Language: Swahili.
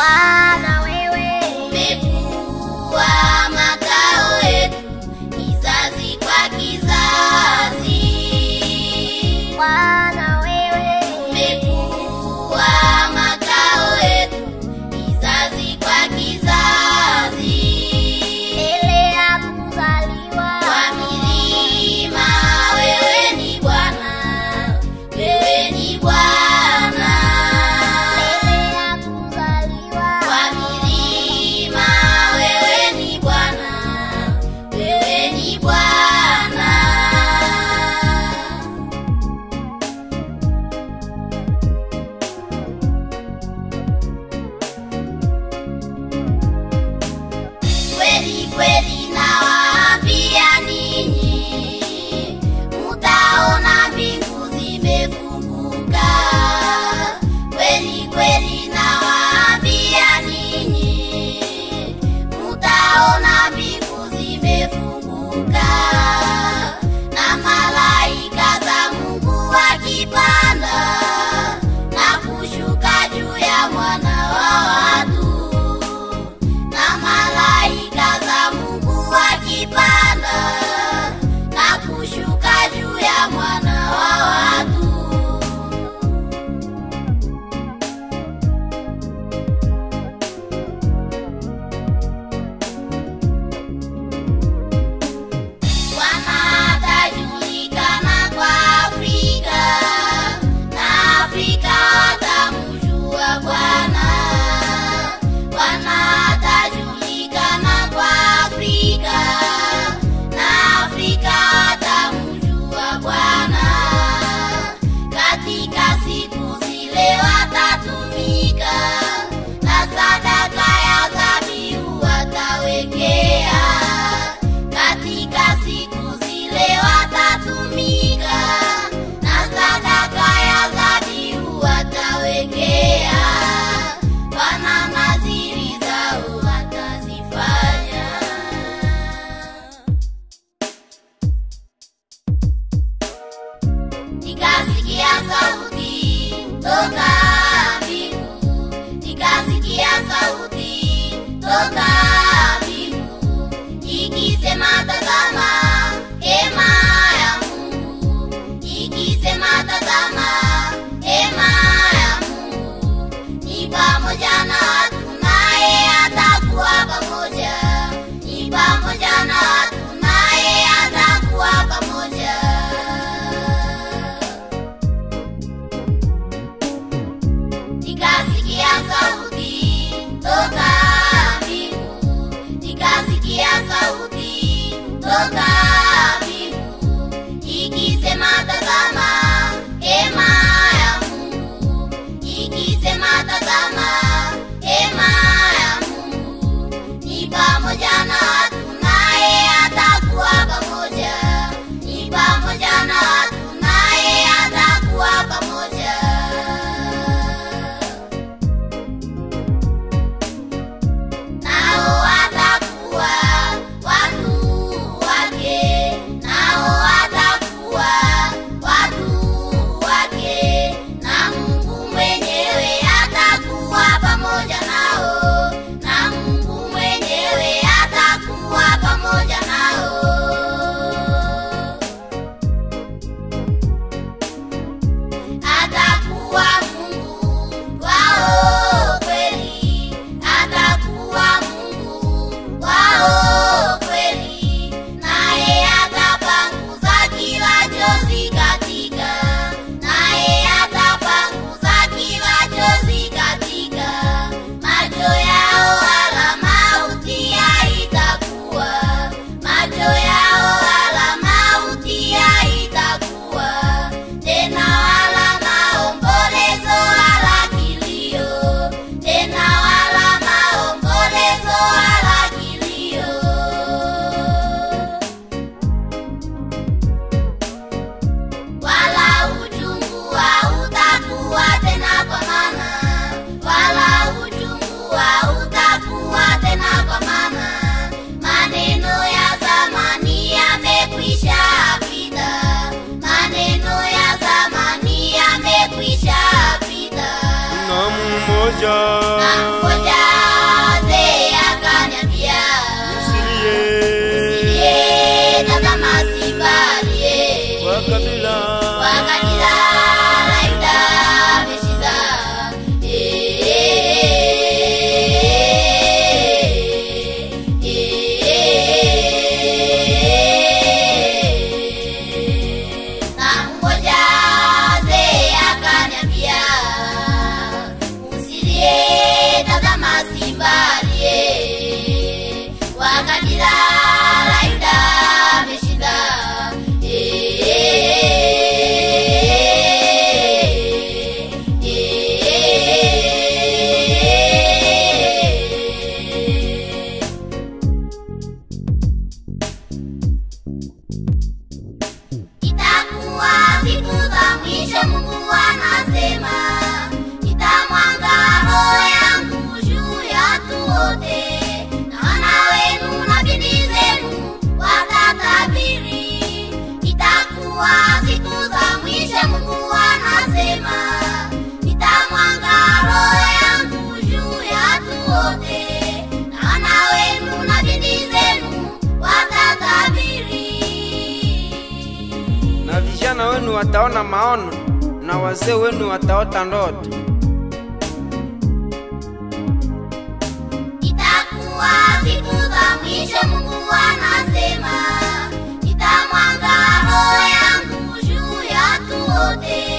Bwana wewe umekuwa makao yetu kizazi kwa kizazi. Bwana wewe Umekuwa makao yetu kizazi kwa kizazi. mbele ya kuzaliwa Kwa milima wewe ni Bwana, wewe ni Bwana. mbele ya kuzaliwa Kwa milima wewe ni Bwana, wewe ni Bwana. Kweli kweli nawaambia ninyi, mutaona mbingu zimefunguka. Kweli kweli nawaambia ninyi, mutaona mbingu zimefunguka na malaika za Mungu wakipanda na kushuka juu ya mwana wa watu na malaika za Mungu wakipanda na kushuka juu ya mwana wa watu. Bwana atajulikana kwa Afrika na Afrika watamjua Bwana. Bwana atajulikana kwa Afrika na Afrika watamjua Bwana. Katika siku zile watatumika na sadaka ya dhabihu watawekea katika siku zile watatumika na sadaka ya dhabihu watawekea Bwana nadhiri zao watazifanya nikasikia sauti toka mbingu, nikasikia sauti toka mbingu ikisema, tazama hema ya Mungu, ikisema, tazama hema ya Mungu ni pamoja na watu, naye atakuwa pamoja, ni pamoja na watu, naye atakuwa pamoja. Nikasikia sauti toka mbingu, nikasikia sauti toka mbingu ikisema, tazama hema ya Mungu, ikisema, tazama hema ya Mungu ni pamoja na watu, naye atakuwa pamoja, ni pamoja na watu, naye atakuwa pamoja. Nao watakuwa watu wake, nao watakuwa watu wake, na Mungu mwenyewe atakuwa pamoja nao, na Mungu mwenyewe atakuwa pamoja nao. Atakuwa Mungu wao kweli, atakuwa Mungu wao kweli, naye atapanguza kila chozi katika, naye atapanguza kila chozi katika macho yao, wala mauti haitakuwa macho yao, wala mauti haitakuwa tena, wala maombolezo wala kilio tena, wala maombolezo wala kilio. Wala uchungu hautakuwa tena kwa maana, wala uchungu hautakuwa tena kwa maana, maneno ya zamani yamekwisha pita, maneno ya zamani yamekwisha pita. na mmoja Na mmoja wataona maono na wazee wenu wataota ndoto. Itakuwa siku za mwisho, Mungu anasema, nitamwaga roho yangu juu ya watu wote.